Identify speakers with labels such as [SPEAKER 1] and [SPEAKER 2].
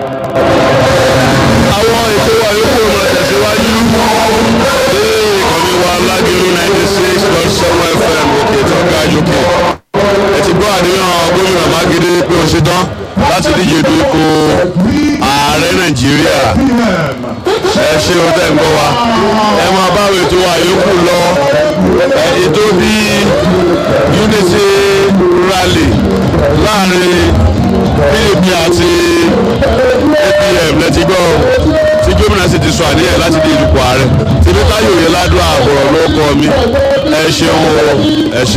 [SPEAKER 1] àwọn ètò wa yòókù máa tẹ̀síwájú ní ìkànnì wa lágbèrú ninety six point seven fm òkè tọ́ka yòókè ẹ ti gbọ́ àdéhùn gómìnà mákindé pé ó ṣetán láti díje du ipò ààrẹ nàìjíríà ẹ ṣe o tẹ́ ń gbọ́ wa ẹ máa bá àwọn ètò wa yòókù lọ ẹ ètò bíi unity rally láàrin pdp àti apm lẹ́tí gbọ́ tí gómìnà sì ti sọ àníyàn láti di ìdìbò ààrẹ tìbí táyọ̀ yẹ ládùn àbọ̀rọ̀ ló kọ́ mi ẹ ṣeun o ẹ ṣeun.